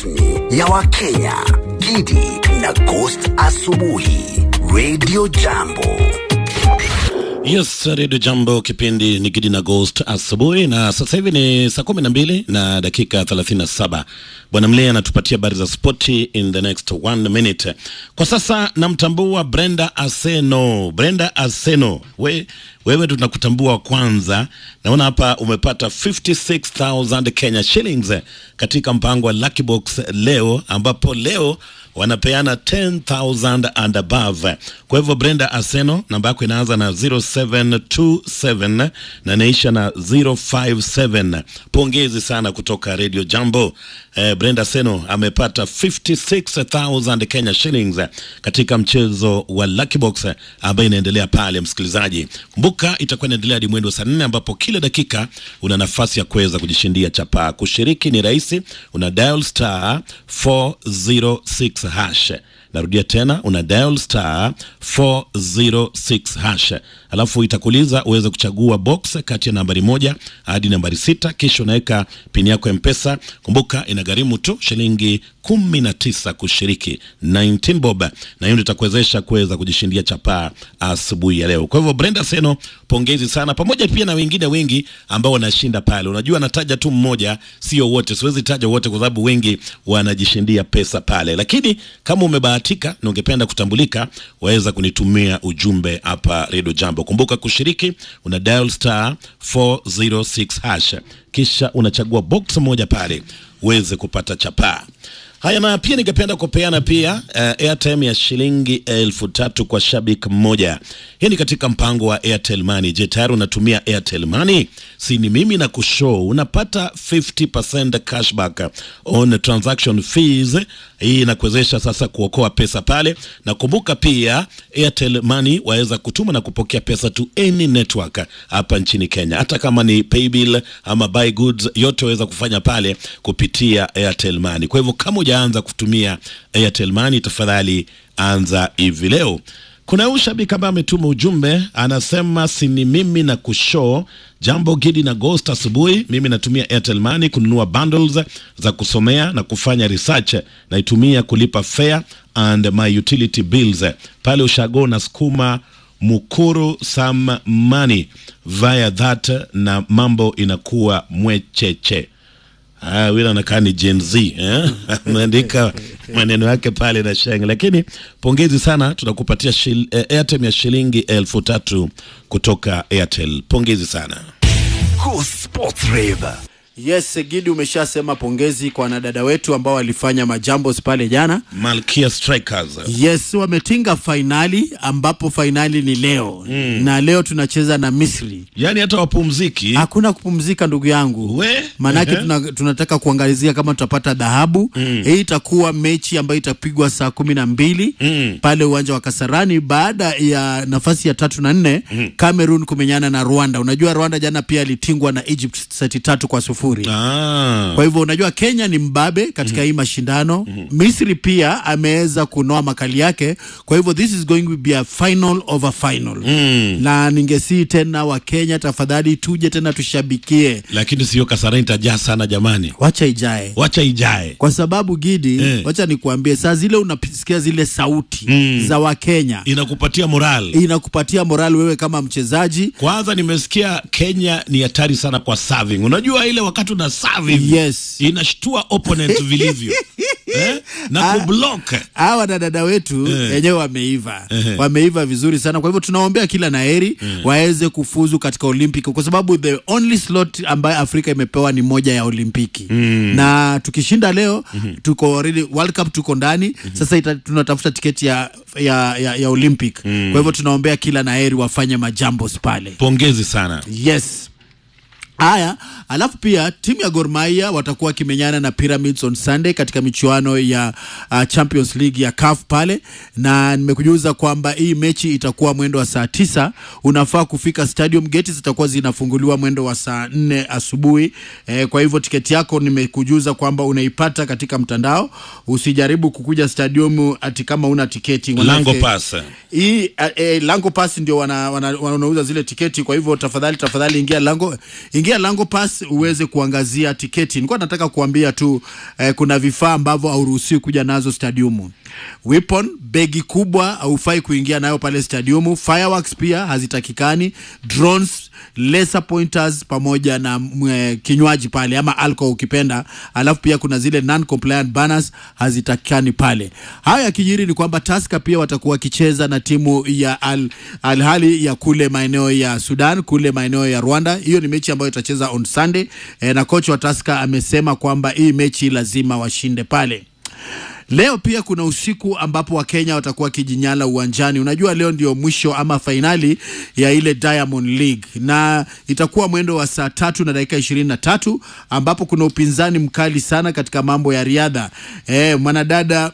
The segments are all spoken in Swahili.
rasmi ya Wakenya, Gidi na Ghost Asubuhi, Radio Jambo. Yes, Radio Jambo, kipindi ni Gidi na Ghost asubuhi, na sasa hivi ni saa kumi na mbili na dakika thelathini na saba. Bwana Mlee anatupatia habari za spoti in the next one minute. Kwa sasa namtambua Brenda Aseno. Brenda Aseno, we, wewe tunakutambua kwanza. Naona hapa umepata 56000 Kenya shillings katika mpango wa Lucky Box leo, ambapo leo wanapeana 10000 and above. Kwa hivyo Brenda Aseno, namba yako inaanza na 0727 na inaisha na 057. Pongezi sana kutoka Radio Jambo. Eh, Brenda Aseno amepata 56000 Kenya shillings katika mchezo wa Lucky Box ambayo inaendelea pale, msikilizaji. Kumbuka itakuwa inaendelea hadi mwendo saa nne ambapo kila dakika una nafasi ya kuweza kujishindia chapaa. Kushiriki ni rahisi, una dial star 406 hash. Narudia tena, una dial star 406 hash, alafu itakuuliza uweze kuchagua box kati ya nambari moja hadi nambari sita, kisha unaweka pini yako ya Mpesa. Kumbuka inagharimu tu shilingi kumi na tisa kushiriki 19 bob, na hiyo ndio itakuwezesha kuweza kujishindia chapaa asubuhi ya leo. Kwa hivyo Brenda Seno, pongezi sana, pamoja pia na wengine wengi ambao wanashinda pale. Unajua nataja tu mmoja, sio wote, siwezi taja wote kwa sababu wengi wanajishindia pesa pale, lakini kama umebahatika na ungependa kutambulika, waweza kunitumia ujumbe hapa Radio Jambo. Kumbuka kushiriki, una dial star 406 hash, kisha unachagua box moja pale uweze kupata chapaa. Haya, na pia ningependa kupeana pia uh, airtime ya shilingi elfu tatu kwa shabiki mmoja. Hii ni katika mpango wa Airtel Money. Je, tayari unatumia Airtel Money? Si ni mimi na kushow unapata 50% cashback on transaction fees. Hii inakuwezesha sasa kuokoa pesa pale, na kumbuka pia Airtel Money waweza kutuma na kupokea pesa to any network hapa nchini Kenya, hata kama ni paybill ama buy goods, yote waweza kufanya pale kupitia Airtel Money. Kwa hivyo kama hujaanza kutumia Airtel Money, tafadhali anza hivi leo. Kuna huyu shabiki ambaye ametuma ujumbe anasema, sini mimi na kushow jambo Gidi na Ghost asubuhi. Mimi natumia Airtel Money kununua bundles za kusomea na kufanya research, naitumia kulipa fare and my utility bills pale ushago na sukuma mukuru some money via that, na mambo inakuwa mwecheche. Ah, wila anakaa ni Gen Z eh? ameandika maneno yake pale na sheng, lakini pongezi sana, tunakupatia shil, eh, airtime ya shilingi elfu tatu kutoka Airtel. Pongezi sana. Go Sports Rave. Yes, Gidi, umeshasema pongezi kwa wanadada wetu ambao walifanya majambos pale jana. Malkia Strikers. Yes, wametinga fainali ambapo fainali ni leo mm. na leo tunacheza na Misri. Yaani hata wapumziki Hakuna kupumzika ndugu yangu, We? maanake Ehe. tuna, tunataka kuangalizia kama tutapata dhahabu mm. Hii itakuwa mechi ambayo itapigwa saa kumi na mbili Mm. pale uwanja wa Kasarani baada ya nafasi ya tatu na nne mm. Cameroon kumenyana na Rwanda. Unajua Rwanda jana pia alitingwa na Egypt seti tatu kwa sufuri ah. kwa hivyo unajua Kenya ni mbabe katika hii mashindano. Misri pia ameweza kunoa makali yake, kwa hivyo this is going to be a final of a final na ningesii tena wa Kenya, tafadhali tuje tena tushabikie, Lakini sio Kasarani itajaa sana jamani, wacha ijae wacha ijae. kwa sababu Gidi Eh. wacha nikuambie, saa zile unasikia zile sauti za Wakenya Inakupatia moral. inakupatia morali wewe kama mchezaji. Kwanza nimesikia Kenya ni hatari sana kwa serving. Unajua ile wakati una serve hivi, Yes. inashtua opponent vilivyo eh? na Ah. kublock hawa dadada wetu Eh. wenyewe wameiva Eh. wameiva vizuri sana kwa hivyo tunaombea kila naheri waweze kufuzu katika olimpiki kwa sababu the only slot ambayo afrika imepewa ni moja ya olimpiki na tukishinda leo tuko already world cup tuko ndani sasa ita, tunatafuta tiketi ya, ya, ya, ya olympic kwa hivyo tunaombea kila naheri wafanye majambos pale pongezi sana yes haya alafu pia timu ya Gor Mahia watakuwa wakimenyana na Pyramids on Sunday katika michuano ya uh, Champions League ya CAF pale, na nimekujuza kwamba hii mechi itakuwa mwendo wa saa tisa. Unafaa kufika stadium, geti zitakuwa zinafunguliwa mwendo wa saa nne asubuhi. Eh, kwa hivyo tiketi yako nimekujuza kwamba unaipata katika mtandao. Usijaribu kukuja stadium ati kama una tiketi manake- lango pass hii eh, eh, lango pass ndio wana, wana, wanauza zile tiketi. Kwa hivyo tafadhali tafadhali ingia lango ingia ingia Lango Pass uweze kuangazia tiketi. Nilikuwa nataka kuambia tu eh, kuna vifaa ambavyo hauruhusiwi kuja nazo stadiumu. Weapon, begi kubwa haufai kuingia nayo pale stadiumu. Fireworks pia hazitakikani. Drones, laser pointers pamoja na mwe, kinywaji pale ama alcohol ukipenda. Alafu pia kuna zile non compliant banners hazitakikani pale. Hayo yakijiri ni kwamba Tusker pia watakuwa wakicheza na timu ya Al, Al Ahly ya kule maeneo ya Sudan, kule maeneo ya Rwanda. Hiyo ni mechi ambayo itacheza on Sunday e, na kocha wa Tusker amesema kwamba hii mechi lazima washinde pale. Leo pia kuna usiku ambapo Wakenya watakuwa wakijinyala uwanjani. Unajua leo ndio mwisho ama fainali ya ile Diamond League na itakuwa mwendo wa saa tatu na dakika ishirini na tatu ambapo kuna upinzani mkali sana katika mambo ya riadha. E, mwanadada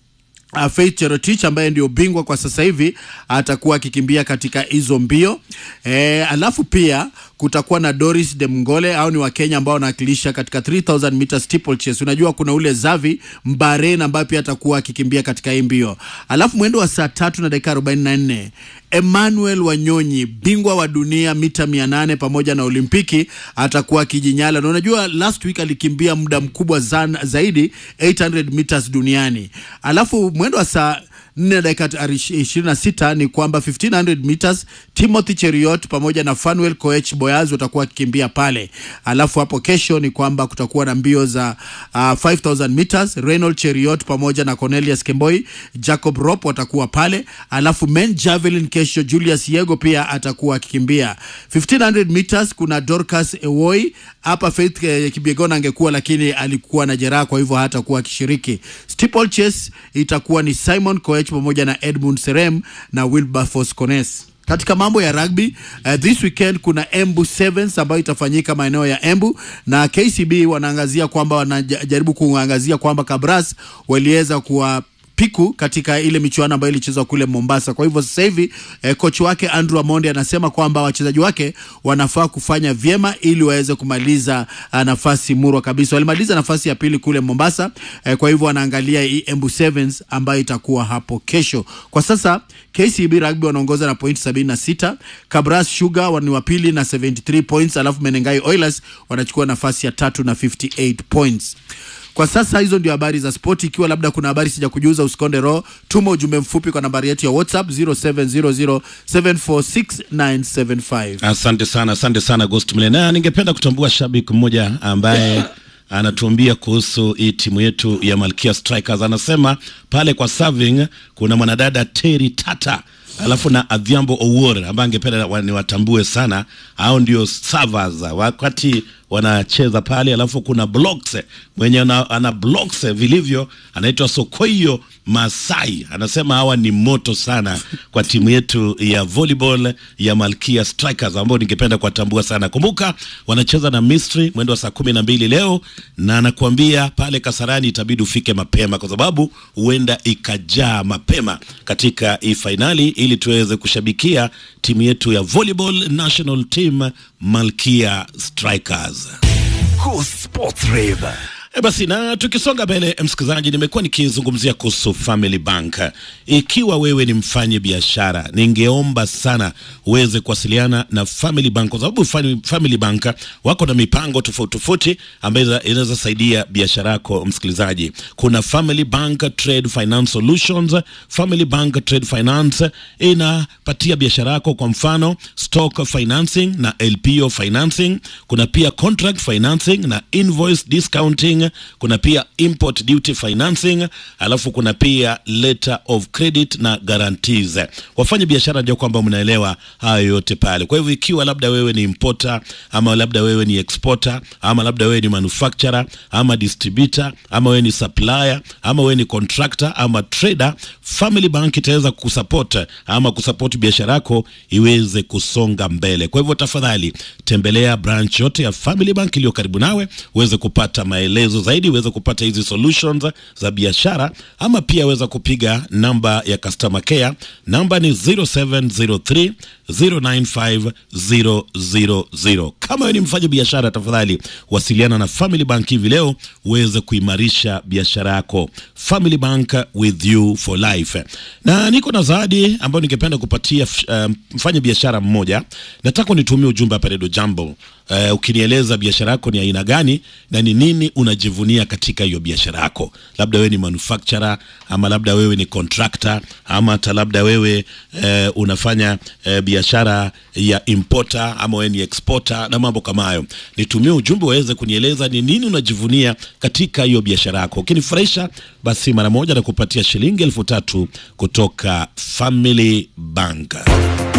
Uh, Faith Cherotich ambaye ndio bingwa kwa sasa hivi atakuwa akikimbia katika hizo mbio e, alafu pia kutakuwa na Doris Demngole au ni Wakenya ambao wanawakilisha katika 3000 meters steeplechase. Unajua kuna ule Zavi Mbaren ambaye pia atakuwa akikimbia katika hii mbio, alafu mwendo wa saa tatu na dakika 44 Emmanuel Wanyonyi bingwa wa dunia mita 800 pamoja na Olimpiki atakuwa akijinyala, na unajua last week alikimbia muda mkubwa zan, zaidi 800 meters duniani, alafu mwendo wa saa nne dakika ishirini na sita ni kwamba 1500 meters Timothy Cheriot pamoja na Fanuel Koech Boyaz watakuwa wakikimbia pale. Alafu hapo kesho ni kwamba kutakuwa na mbio za uh, 5000 meters Reynold Cheriot pamoja na Cornelius Kemboi, Jacob Rop watakuwa pale. Alafu men javelin kesho Julius Yego pia atakuwa akikimbia 1500 meters. Kuna Dorcas Ewoi hapa Faith eh, Kipyegon angekuwa lakini alikuwa na jeraha, kwa hivyo hatakuwa akishiriki. Steeplechase itakuwa ni Simon Koech pamoja na Edmund Serem na Wilberforce Kones. Katika mambo ya rugby uh, this weekend kuna Embu Sevens ambayo itafanyika maeneo ya Embu na KCB wanaangazia kwamba wanajaribu kuangazia kwamba Kabras waliweza kuwa piku katika ile michuano ambayo ilichezwa kule Mombasa. Kwa hivyo sasa hivi eh, kocha wake Andrew Amonde anasema kwamba wachezaji wake wanafaa kufanya vyema ili waweze kumaliza uh, nafasi murwa kabisa. Walimaliza nafasi ya pili kule Mombasa eh, kwa hivyo wanaangalia hii Embu Sevens ambayo itakuwa hapo kesho. Kwa sasa KCB Rugby wanaongoza na pointi 76, Kabras Sugar ni wa pili na 73 points, alafu Menengai Oilers wanachukua nafasi ya tatu na 58 points. Kwa sasa hizo ndio habari za spoti. Ikiwa labda kuna habari sija kujuza, usikonde roho, tuma ujumbe mfupi kwa nambari yetu ya WhatsApp 0700746975. Asante sana, asante sana Ghost Mle. Na ningependa kutambua shabiki mmoja ambaye anatuambia kuhusu hii timu yetu ya Malkia Strikers. Anasema pale kwa serving kuna mwanadada Terry Tata alafu na Adhiambo Owuor ambaye angependa wa- niwatambue sana, hao ndio servers wakati wanacheza pale, alafu kuna blocks mwenye ana, ana blocks vilivyo, anaitwa Sokoyo Masai, anasema hawa ni moto sana kwa timu yetu ya volleyball ya Malkia Strikers ambao ningependa kuwatambua sana. Kumbuka wanacheza na Misri mwendo wa saa kumi na mbili leo, na anakuambia pale Kasarani itabidi ufike mapema, kwa sababu huenda ikajaa mapema katika hii fainali, ili tuweze kushabikia timu yetu ya volleyball national team Malkia Strikers. Go Sports Rave. E basi na tukisonga mbele, msikilizaji, nimekuwa nikizungumzia kuhusu Family Bank. Ikiwa wewe ni mfanyi biashara, ningeomba sana uweze kuwasiliana na Family Bank kwa sababu Fami- Family Bank wako na mipango tofauti tofauti ambayo inaweza saidia biashara yako. Msikilizaji, kuna Family Bank Trade Finance Solutions. Family Bank Trade Finance inapatia biashara yako, kwa mfano stock financing na LPO financing. Kuna pia contract financing na invoice discounting. Kuna pia import duty financing, alafu kuna pia letter of credit na guarantees. Wafanye biashara ndio kwamba mnaelewa hayo yote pale. Kwa hivyo ikiwa labda wewe ni importer ama labda wewe ni exporter ama labda wewe ni manufacturer ama distributor ama wewe ni supplier ama wewe ni contractor ama trader, Family Bank itaweza kusupport ama kusupport biashara yako iweze kusonga mbele. Kwa hivyo tafadhali tembelea branch yote ya Family Bank iliyo karibu nawe uweze kupata maelezo zaidi, uweze kupata hizi solutions za biashara, ama pia weza kupiga namba ya customer care. Namba ni 0703 095 000. Kama wewe ni mfanya biashara, tafadhali wasiliana na Family Bank hivi leo uweze kuimarisha biashara yako. Family Bank with you for life. Na niko na zawadi ambayo ningependa kupatia uh, mfanya biashara mmoja. Nataka unitumie ujumbe hapa Redio Jambo eh, ukinieleza biashara yako ni aina gani na ni nini unajivunia katika hiyo biashara yako. Labda wewe ni manufacturer ama labda wewe ni contractor ama hata labda wewe eh, unafanya eh, biashara ya importer ama wewe ni exporter na mambo kama hayo. Nitumie ujumbe waweze kunieleza ni nini unajivunia katika hiyo biashara yako. Ukinifurahisha basi mara moja na kupatia shilingi elfu tatu kutoka Family Bank.